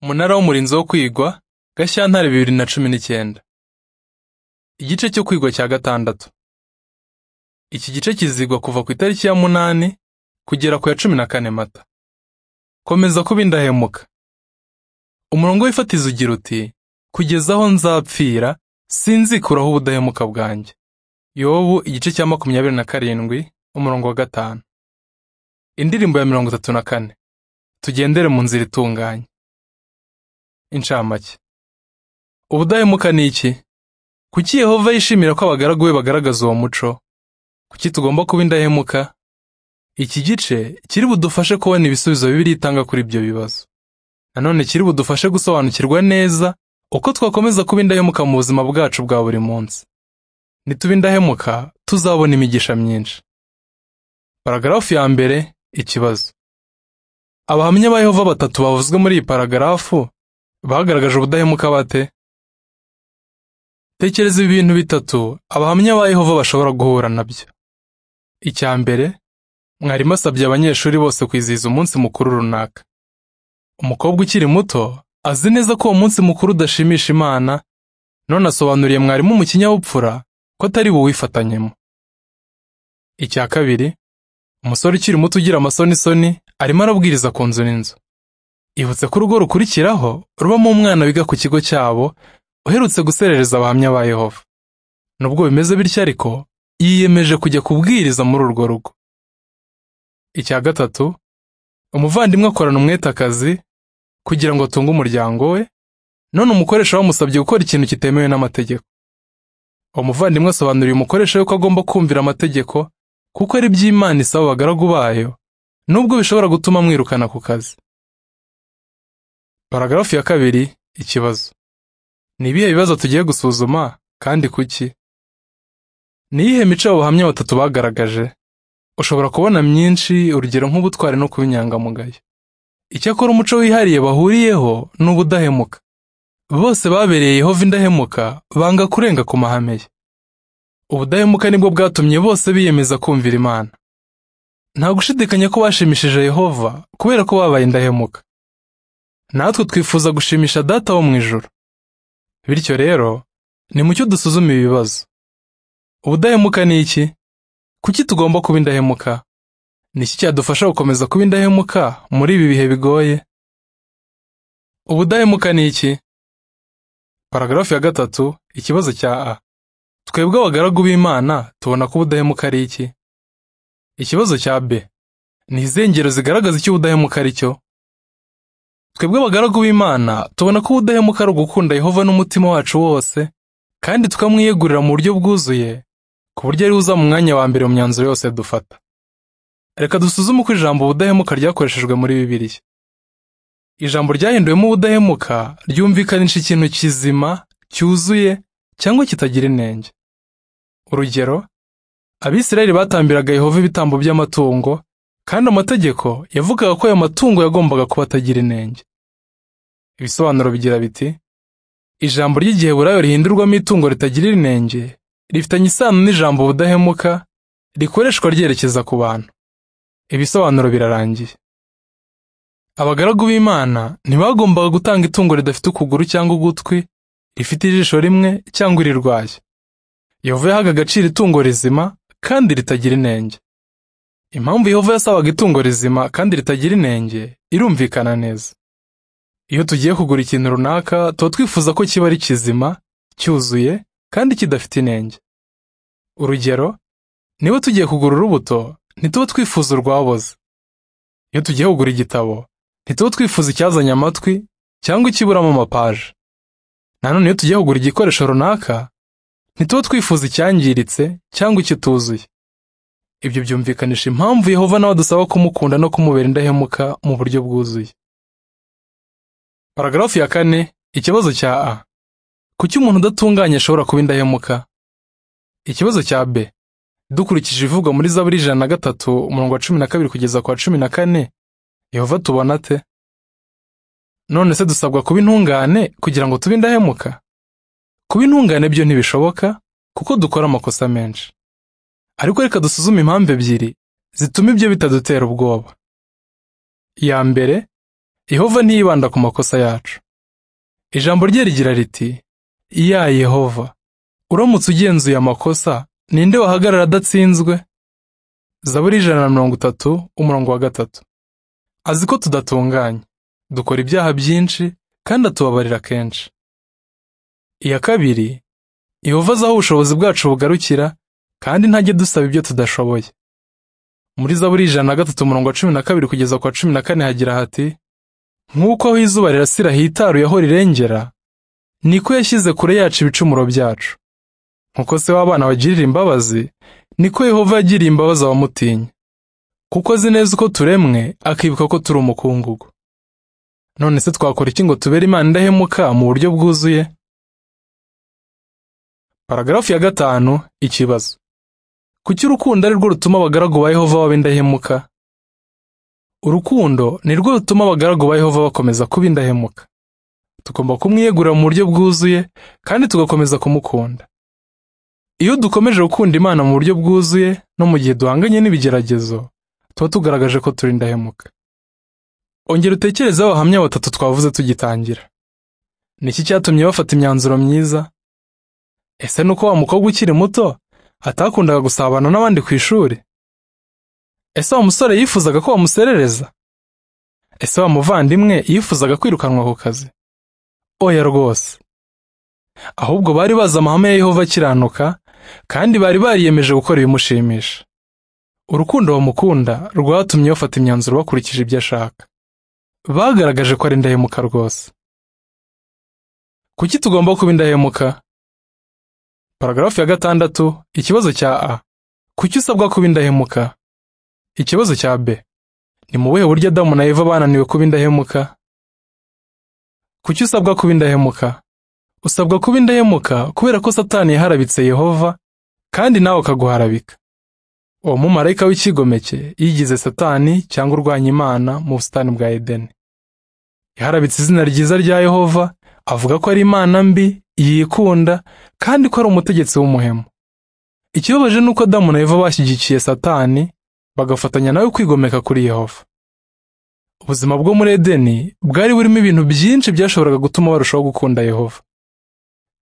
Umunara w'Umurinzi wo kwigwa Gashyantare bibiri na cumi n'icyenda Igice cyo kwigwa cya gatandatu Iki gice kizigwa kuva ku itariki ya munani kugera ku ya cumi na kane Mata Komeza kuba indahemuka Umurongo w'ifatizo ugira uti kugeza aho nzapfira sinzikuraho ubudahemuka bwanjye Yobu igice cya makumyabiri na karindwi umurongo wa gatanu Indirimbo ya mirongo itatu na kane Tugendere mu nzira itunganye Incamake Ubudahemuka ni iki kuki Yehova yishimira ko abagaragu be bagaragaza uwo muco kuki tugomba kuba indahemuka iki gice kiri budufashe kubona ibisubizo Bibiliya itanga kuri ibyo bibazo nanone kiri budufashe gusobanukirwa neza uko twakomeza kuba indahemuka mu buzima bwacu bwa buri munsi nituba indahemuka tuzabona imigisha myinshi paragarafu ya mbere ikibazo abahamya ba Yehova batatu bavuzwe muri iyi paragarafu bagaragaje ubudahemuka bate tekereza ibintu bitatu abahamya ba Yehova bashobora guhura nabyo icya mbere mwarimu asabye abanyeshuri bose kwizihiza umunsi mukuru runaka umukobwa ukiri muto azi neza ko uwo munsi mukuru udashimisha imana none asobanuriye mwarimu mu kinyabupfura ko atari buwifatanyemo icya kabiri umusore ukiri muto ugira amasonisoni arimo arabwiriza ku nzu n'inzu ibutse ko urugo rukurikiraho rubamo umwana wiga ku kigo cyabo uherutse guserereza abahamya ba Yehova nubwo bimeze bityo ariko yiyemeje kujya kubwiriza muri urwo rugo icya gatatu umuvandimwe akorana umwete akazi kugira ngo atunge umuryango we none umukoresha bamusabye gukora ikintu kitemewe n'amategeko umuvandimwe asobanuriye umukoresha we ko agomba kumvira amategeko kuko ari iby'Imana isaba abagaragu bayo nubwo bishobora gutuma amwirukana ku kazi paragarafu ya kabiri ikibazo ni ibihe bibazo tugiye gusuzuma kandi kuki ni iyihe mico abahamya batatu bagaragaje ushobora kubona myinshi urugero nk'ubutwari no kuba inyangamugayo icyakora umuco wihariye bahuriyeho ni ubudahemuka bose babereye Yehova indahemuka banga kurenga ku mahame ye ubudahemuka nibwo bwatumye bose biyemeza kumvira imana nta gushidikanya ko bashimishije Yehova kubera ko babaye indahemuka natwe twifuza gushimisha data wo mu ijoro bityo rero ni mucyo dusuzume ibibazo ubudahemuka ni iki kuki tugomba kuba indahemuka ni iki cyadufasha gukomeza kuba indahemuka muri ibi bihe bigoye ubudahemuka ni iki paragarafu ya gatatu ikibazo cya a twebwe abagaragu b'imana tubona ko ubudahemuka ari iki ikibazo cya b ni izengero zigaragaza icyo ubudahemuka ari cyo twebwe abagaragu b'imana tubona ko ubudahemuka ari ugukunda yehova n'umutima wacu wose kandi tukamwiyegurira mu buryo bwuzuye ku buryo ari uza mu mwanya wa mbere mu myanzuro yose dufata reka dusuzume uko ijambo ubudahemuka ryakoreshejwe muri bibiliya ijambo ryahinduwemo ubudahemuka ryumvikanisha ikintu kizima cyuzuye cyangwa kitagira inenge urugero abisirayeli batambiraga yehova ibitambo by'amatungo kandi amategeko yavugaga ko ayo matungo yagombaga kuba atagira inenge ibisobanuro bigira biti ijambo ry'igiheburayo rihindurwamo itungo ritagira inenge rifitanye isano n'ijambo ubudahemuka rikoreshwa ryerekeza ku bantu ibisobanuro birarangiye abagaragu b'imana ntibagombaga gutanga itungo ridafite ukuguru cyangwa ugutwi rifite ijisho rimwe cyangwa irirwaye Yehova yahaga agaciro itungo rizima kandi ritagira inenge impamvu Yehova yasabaga itungo rizima kandi ritagira inenge irumvikana neza iyo tugiye kugura ikintu runaka tuba twifuza ko kiba ari kizima cyuzuye kandi kidafite inenge urugero niba tugiye kugura urubuto ntituba twifuza urwaboze iyo tugiye kugura igitabo ntituba twifuza icyazanye amatwi cyangwa ikiburamo amapaje nanone iyo tugiye kugura igikoresho runaka ntituba twifuza icyangiritse cyangwa ikituzuye ibyo byumvikanisha impamvu Yehova nawe adusaba kumukunda no kumubera indahemuka mu buryo bwuzuye paragarafu ya kane ikibazo cya a kuki umuntu udatunganye ashobora kuba indahemuka ikibazo cya b dukurikije ibivugwa muri zaburi ijana na gatatu umurongo wa cumi na kabiri kugeza ku wa cumi na kane Yehova tubona ate none se dusabwa kuba intungane kugira ngo tube indahemuka kuba intungane byo ntibishoboka kuko dukora amakosa menshi ariko reka dusuzume impamvu ebyiri zituma ibyo bitadutera ubwoba iya mbere yehova ntiyibanda ku makosa yacu ijambo rye rigira riti iya yehova uramutse ugenzuye amakosa ninde wahagarara adatsinzwe zaburi ijana na mirongo itatu umurongo wa gatatu azi ko tudatunganye dukora ibyaha byinshi kandi atubabarira kenshi iya kabiri yehova azi aho ubushobozi bwacu bugarukira kandi ntajya dusaba ibyo tudashoboye muri zaburi ijana na gatatu umurongo wa cumi na kabiri kugeza ku wa cumi na kane hagira hati nk'uko aho izuba rirasira hitaruye aho rirengera niko yashyize kure yacu ibicumuro byacu nk'uko se w'abana bagirira imbabazi niko yehova yagiriye imbabazi abamutinya kuko azi neza uko turemwe akibuka ko turi umukungugu none se twakora iki ngo tubere imana indahemuka mu buryo bwuzuye paragarafu ya gatanu ikibazo kuki urukundo ari rwo rutuma abagaragu ba yehova baba indahemuka urukundo ni rwo rutuma abagaragu ba yehova bakomeza kuba indahemuka tugomba kumwiyegurira mu buryo bwuzuye kandi tugakomeza kumukunda iyo dukomeje gukunda imana mu buryo bwuzuye no mu gihe duhanganye n'ibigeragezo tuba tugaragaje ko turi indahemuka ongera utekerezeho abahamya batatu twavuze tugitangira ni iki cyatumye bafata imyanzuro myiza ese ni uko wa mukobwa ukiri muto atakundaga gusabana n'abandi ku ishuri ese wa musore yifuzaga ko wamuserereza ese wa muvandimwe yifuzaga kwirukanwa ku kazi oya rwose ahubwo bari bazi amahame ya yehova akiranuka kandi bari bariyemeje gukora ibimushimisha urukundo bamukunda rwatumye bafata imyanzuro bakurikije ibyo ashaka bagaragaje ko ari indahemuka rwose kuki tugomba kuba indahemuka paragarafu ya gatandatu ikibazo cya a kuki usabwa kuba indahemuka ikibazo cya b ni mu buhe buryo adamu na eva bananiwe kuba indahemuka kuki usabwa kuba indahemuka usabwa kuba indahemuka kubera ko satani yaharabitse yehova kandi nawe akaguharabika uwo mumarayika w'ikigomeke yigize satani cyangwa urwanya imana mu busitani bwa edeni yaharabitse izina ryiza rya yehova avuga ko ari imana mbi yikunda kandi ko ari umutegetsi w'umuhemu ikibabaje ni uko adamu na eva bashyigikiye satani bagafatanya nawe kwigomeka kuri yehova ubuzima bwo muri edeni bwari burimo ibintu byinshi byashoboraga gutuma barushaho gukunda yehova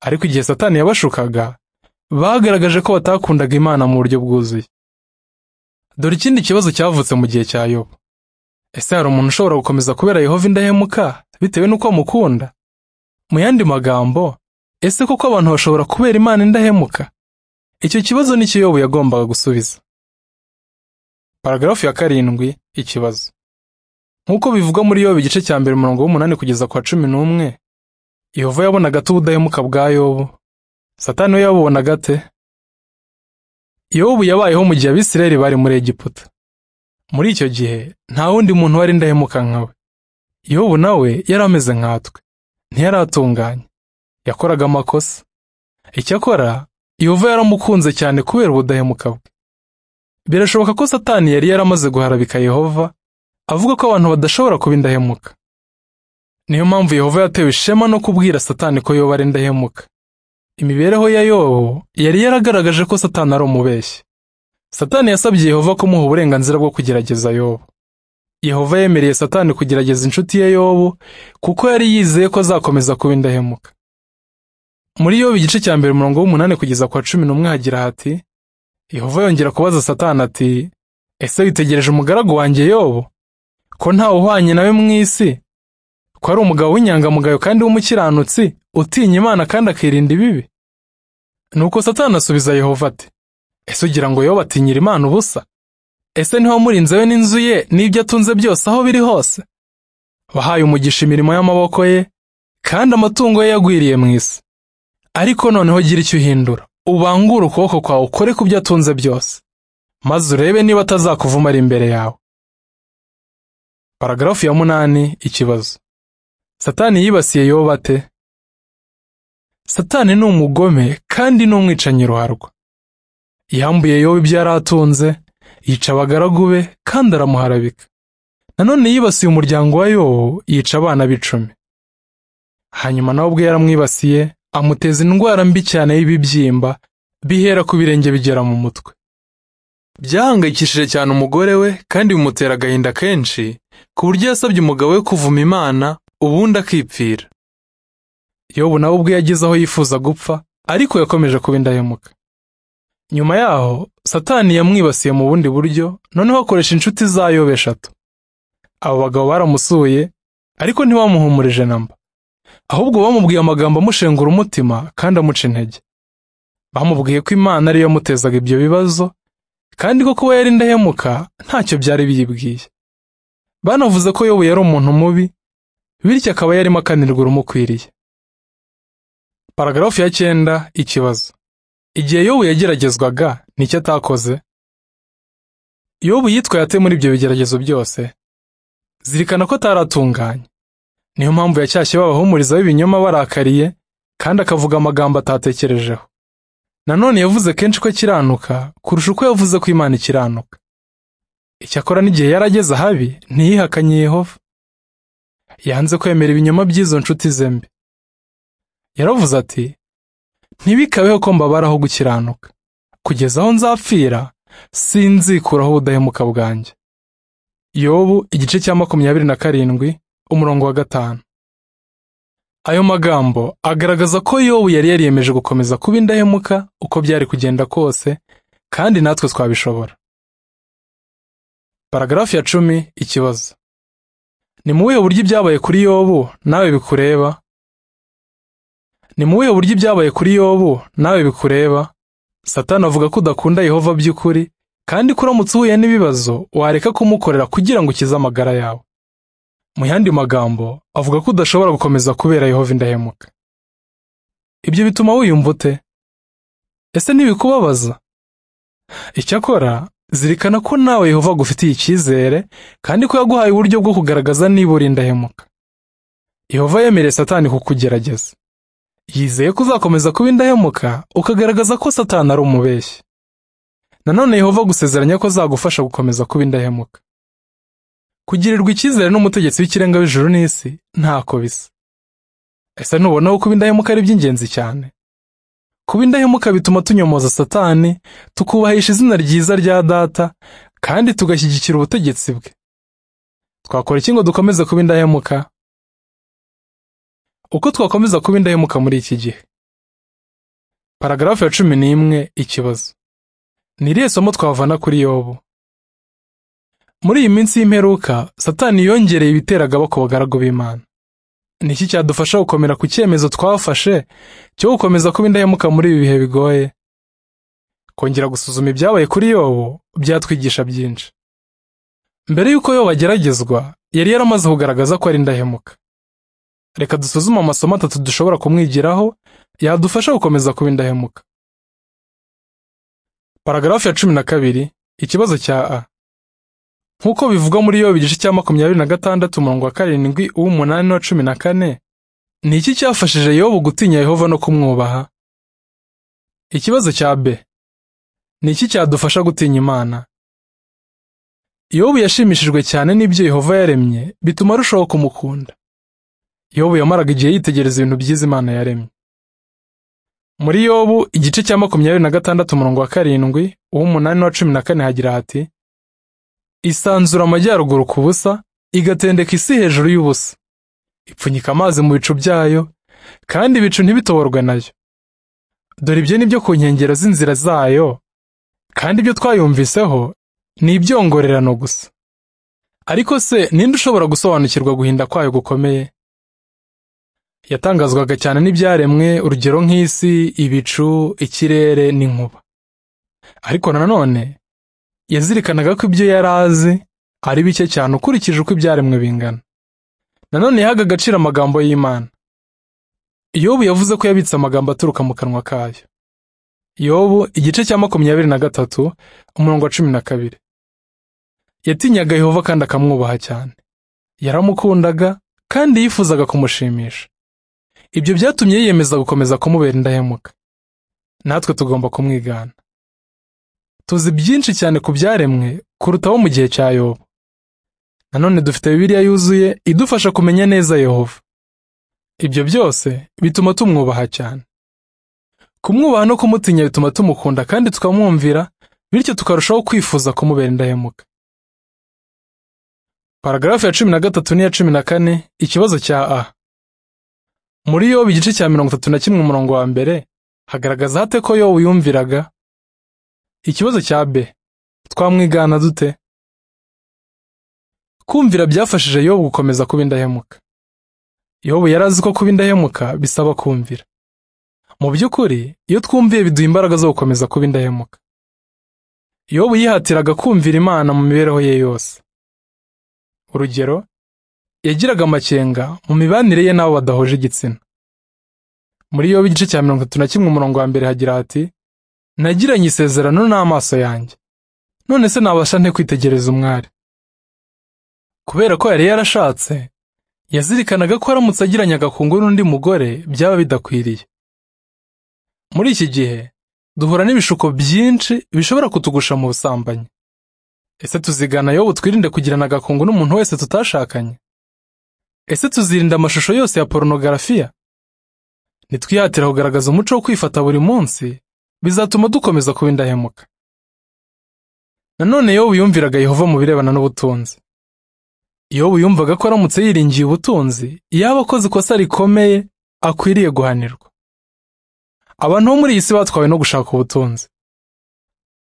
ariko igihe satani yabashukaga bagaragaje ko batakundaga imana mu buryo bwuzuye dore ikindi kibazo cyavutse mu gihe cya yobu ese hari umuntu ushobora gukomeza kubera yehova indahemuka bitewe n'uko amukunda mu yandi magambo ese koko abantu bashobora kubera imana indahemuka icyo kibazo ni cyo yobu yagombaga gusubiza paragarafu ya karindwi ikibazo nk'uko bivugwa muri yobu igice cya mbere umurongo w'umunani kugeza ku wa cumi n'umwe yehova yabonaga ate ubudahemuka bwa yobu satani we yabubonaga ate yobu yabayeho mu gihe abisirayeli bari muri egiputa muri icyo gihe nta wundi muntu wari indahemuka nkawe yobu nawe yari ameze nkatwe ntiyaratunganye yakoraga amakosa icyakora yehova yaramukunze cyane kubera ubudahemuka bwe birashoboka ko satani yari yaramaze guharabika yehova avuga ko abantu badashobora kuba indahemuka niyo mpamvu yehova yatewe ishema no kubwira satani ko yoba ari indahemuka imibereho ya yobu yari yaragaragaje ko satani ari umubeshyi satani yasabye yehova kumuha uburenganzira bwo kugerageza yobu yehova yemereye satani kugerageza inshuti ye yobu kuko yari yizeye ko azakomeza kuba indahemuka muri yobu igice cya mbere umurongo w'umunani kugeza kwa cumi n'umwe hagira hati yehova yongera kubaza satani ati ese witegereje umugaragu wanjye yobu ko ntawe uhwanye nawe mu isi ko ari umugabo w'inyangamugayo kandi w'umukiranutsi utinya imana kandi akirinda ibibi nuko satani asubiza yehova ati ese ugira ngo yoba atinyira imana ubusa ese ntiwamurinze we n'inzu ye n'ibyo atunze byose aho biri hose wahaye umugisha imirimo y'amaboko ye kandi amatungo ye yagwiriye mu isi ariko noneho gira icyo uhindura ubangure ukuboko kwawe ukore ku byo atunze byose maze urebe niba atazakuvuma ari imbere yawe paragarafu ya munani ikibazo satani yibasiye yoba ate satani ni umugome kandi ni umwicanyi ruharwa yambuye yoba ibyo yari atunze yica abagaragu be kandi aramuharabika nanone yibasiye umuryango wa yobu yica abana b'icumi hanyuma nawe ubwe yaramwibasiye amuteza indwara mbi cyane y'ibibyimba bihera ku birenge bigera mu mutwe byahangayikishije cyane umugore we kandi bimutera agahinda kenshi ku buryo yasabye umugabo we kuvuma imana ubundi akipfira yobu nawe ubwe yageze aho yifuza gupfa ariko yakomeje kuba indahemuka nyuma yaho satani yamwibasiye mu bundi buryo noneho akoresha inshuti za yobu eshatu abo bagabo baramusuye ariko ntibamuhumurije namba ahubwo bamubwiye amagambo amushengura umutima kandi amuca intege bamubwiye ko imana ariyo yamutezaga ibyo bibazo kandi ko kuba yari indahemuka ntacyo byari biyibwiye banavuze ko yobu yari umuntu mubi bityo akaba yarimo akanirwa urumukwiriye paragarafu ya cyenda ikibazo igihe yobu yageragezwaga nicyo atakoze yobu yitwaye ate muri ibyo bigeragezo byose zirikana ko ataratunganye niyo mpamvu yacyashye babahumuriza b'ibinyoma barakariye kandi akavuga amagambo atatekerejeho nanone yavuze kenshi ko akiranuka kurusha uko yavuze ko imana ikiranuka icyakora n'igihe yarageze ahabi ntiyihakanye yehova yanze kwemera ibinyoma by'izo nshuti ze mbi yaravuze ati ntibikabeho ko mbabaraho gukiranuka kugeza aho nzapfira sinzikuraho ubudahemuka bwanjye yobu igice cya makumyabiri na karindwi umurongo wa gatanu ayo magambo agaragaza ko yobu yari yariyemeje gukomeza kuba indahemuka uko byari kugenda kose kandi natwe twabishobora paragarafu ya cumi ikibazo ni mu buhe buryo ibyabaye kuri yobu nawe bikureba ni mu buhe buryo ibyabaye kuri yobu nawe bikureba satani avuga ko udakunda yehova by'ukuri kandi ko uramutse uhuye n'ibibazo wareka kumukorera kugira ngo ukize amagara yawe mu yandi magambo avuga ko udashobora gukomeza kubera yehova indahemuka ibyo bituma wiyumva ute ese ntibikubabaza icyakora zirikana ko nawe yehova agufitiye icyizere kandi ko yaguhaye uburyo bwo kugaragaza niba uri indahemuka yehova yemereye satani kukugerageza yizeye ko uzakomeza kuba indahemuka ukagaragaza ko satani ari umubeshyi nanone yehova agusezeranya ko azagufasha gukomeza kuba indahemuka kugirirwa icyizere n'umutegetsi w'ikirenga w'ijuru n'isi ntako bisa ese ntubonaho kuba indahemuka ari iby'ingenzi cyane kuba indahemuka bituma tunyomoza satani tukubahisha izina ryiza rya data kandi tugashyigikira ubutegetsi bwe twakora iki ngo dukomeze kuba indahemuka uko twakomeza kuba indahemuka muri iki gihe paragarafu ya cumi n'imwe ikibazo ni irihe somo twavana kuri yobu muri iyi minsi y'imperuka satani yongereye ibiteraga ku bagaragu b'imana ni iki cyadufasha gukomera ku cyemezo twafashe cyo gukomeza kuba indahemuka muri ibi bihe bigoye kongera gusuzuma ibyabaye kuri yobu byatwigisha byinshi mbere y'uko yobu ageragezwa yari yaramaze kugaragaza ko ari indahemuka reka dusuzume amasomo atatu dushobora kumwigiraho yadufasha gukomeza kuba indahemuka paragarafu ya cumi na kabiri ikibazo cya a nk'uko bivugwa muri yobu igice cya makumyabiri na gatandatu umurongo wa karindwi uw'umunani n'uwa cumi na kane ni iki cyafashije yobu gutinya yehova no kumwubaha ikibazo cya b ni iki cyadufasha gutinya imana yobu yashimishijwe cyane n'ibyo yehova yaremye bituma arushaho kumukunda yobu yamaraga igihe yitegereza ibintu byiza imana yaremye muri yobu igice cya makumyabiri na gatandatu umurongo wa karindwi uw'umunani n'uwa cumi na kane hagira hati isanzura amajyaruguru ku busa igatendeka isi hejuru y'ubusa ipfunyika amazi mu bicu byayo kandi ibicu ntibitoborwe nayo dore ibyo ni byo ku nkengero z'inzira zayo kandi ibyo twayumviseho ni ibyongorerano gusa ariko se ninde ushobora gusobanukirwa guhinda kwayo gukomeye yatangazwaga cyane n'ibyaremwe urugero nk'isi ibicu ikirere n'inkuba ariko nanone yazirikanaga ko ibyo yari azi ari bike cyane ukurikije uko ibyaremwe bingana nanone yahaga agaciro amagambo y'imana yobu yavuze ko yabitse amagambo aturuka mu kanwa kayo yobu igice cya makumyabiri na gatatu umurongo wa cumi na kabiri yatinyaga yehova kandi akamwubaha cyane yaramukundaga kandi yifuzaga kumushimisha ibyo byatumye yiyemeza gukomeza kumubera indahemuka natwe tugomba kumwigana tuzi byinshi cyane ku byaremwe kurutaho mu gihe cya yobu nanone dufite bibiliya yuzuye idufasha kumenya neza yehova ibyo byose bituma tumwubaha cyane kumwubaha no kumutinya bituma tumukunda kandi tukamwumvira bityo tukarushaho kwifuza kumubera indahemuka paragarafu ya cumi na gatatu n'iya cumi na kane ikibazo cya a muri yobu igice cya mirongo itatu na kimwe umurongo wa mbere hagaragaza hate ko yobu yumviraga ikibazo cya b twamwigana dute kumvira byafashije yobu gukomeza kuba indahemuka yobu yari azi ko kuba indahemuka bisaba kumvira mu by'ukuri iyo twumviye biduha imbaraga zo gukomeza kuba indahemuka yobu yihatiraga kumvira imana mu mibereho ye yose urugero yagiraga amakenga mu mibanire ye n'abo badahuje igitsina muri yobu igice cya mirongo itatu na kimwe umurongo wa mbere hagira hati nagiranye isezerano n'amaso yanjye none se nabasha nte kwitegereza umwari kubera ko yari yarashatse yazirikanaga ko aramutse agiranye agakungu n'undi mugore byaba bidakwiriye muri iki gihe duhura n'ibishuko byinshi bishobora kutugusha mu busambanyi ese tuzigana yobu twirinde kugirana agakungu n'umuntu wese tutashakanye ese tuzirinda amashusho yose ya porunogarafiya nitwihatira kugaragaza umuco wo kwifata buri munsi bizatuma dukomeza kuba indahemuka nanone yobu yumviraga yehova mu birebana n'ubutunzi yobu yumvaga ko aramutse yiringiye ubutunzi yaba akoze ikosa rikomeye akwiriye guhanirwa abantu bo muri iyi si batwawe no gushaka ubutunzi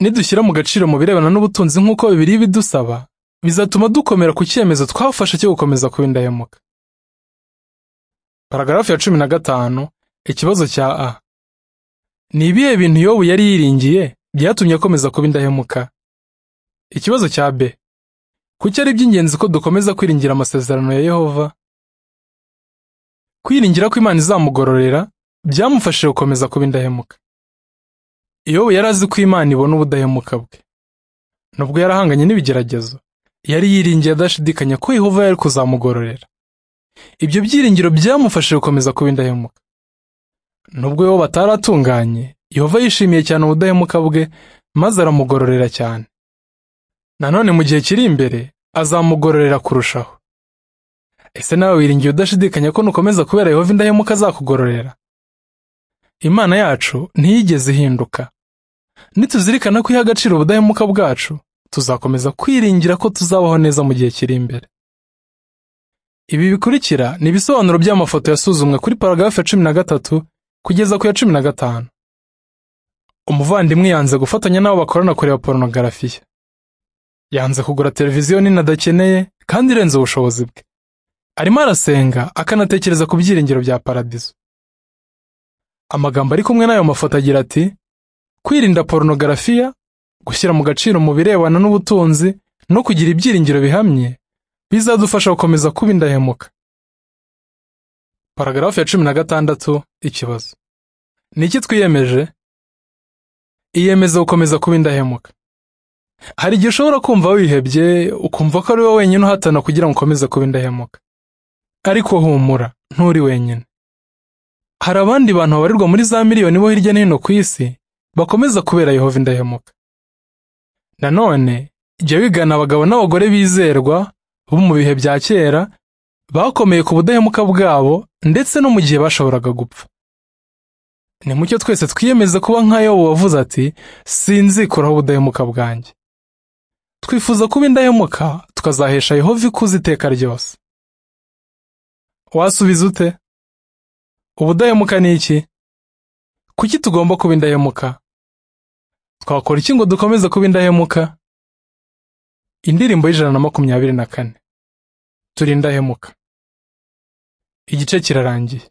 nidushyira mu gaciro mu birebana n'ubutunzi nk'uko bibiri bidusaba bizatuma dukomera ku cyemezo twafashe cyo gukomeza kuba indahemuka paragarafu ya cumi na gatanu ikibazo cya a ni ibihe bintu yobu yari yiringiye byatumye akomeza kuba indahemuka ikibazo cya b kuki ari iby'ingenzi ko dukomeza kwiringira amasezerano ya yehova kwiringira ko imana izamugororera byamufashije gukomeza kuba indahemuka yobu yari azi ko imana ibona ubudahemuka bwe nubwo yarahanganye n'ibigeragezo yari yiringiye adashidikanya ko yehova yari kuzamugororera ibyo byiringiro byamufashije gukomeza kuba indahemuka nubwo yobu ataratunganye yehova yishimiye cyane ubudahemuka bwe maze aramugororera cyane nanone mu gihe kiri imbere azamugororera kurushaho ese nawe wiringiye udashidikanya ko nukomeza kubera yehova indahemuka azakugororera imana yacu ntiyigeze ihinduka nituzirikana ko iha agaciro ubudahemuka bwacu tuzakomeza kwiringira ko tuzabaho neza mu gihe kiri imbere ibi bikurikira ni ibisobanuro by'amafoto yasuzumwe kuri paragarafu ya cumi na gatatu kugeza ku ya cumi na gatanu umuvandimwe yanze gufatanya n'abo bakorana kureba porunogarafiya yanze kugura televiziyo nini adakeneye kandi irenze ubushobozi bwe arimo arasenga akanatekereza ku byiringiro bya paradizo amagambo ari kumwe n'ayo mafoto agira ati kwirinda porunogarafiya gushyira mu gaciro mu birebana n'ubutunzi no kugira ibyiringiro bihamye bizadufasha gukomeza kuba indahemuka paragarafu ya cumi na gatandatu ikibazo ni iki twiyemeje iyemeza gukomeza kuba indahemuka hari igihe ushobora kumva wihebye ukumva ko ari wowe wenyine uhatana kugira ngo ukomeze kuba indahemuka ariko humura nturi wenyine hari abandi bantu babarirwa muri za miliyoni bo hirya no hino ku isi bakomeza kubera yehova indahemuka nanone jya wigana abagabo n'abagore bizerwa bo mu bihe bya kera bakomeye ku budahemuka bwabo ndetse no mu gihe bashoboraga gupfa ni mucyo twese twiyemeze kuba nka yobu wavuze ati sinzikuraho ubudahemuka bwanjye twifuza kuba indahemuka tukazahesha yehova ikuze iteka ryose wasubiza ute ubudahemuka ni iki kuki tugomba kuba indahemuka twakora iki ngo dukomeze kuba indahemuka indirimbo y'ijana na makumyabiri na kane turi indahemuka igice kirarangiye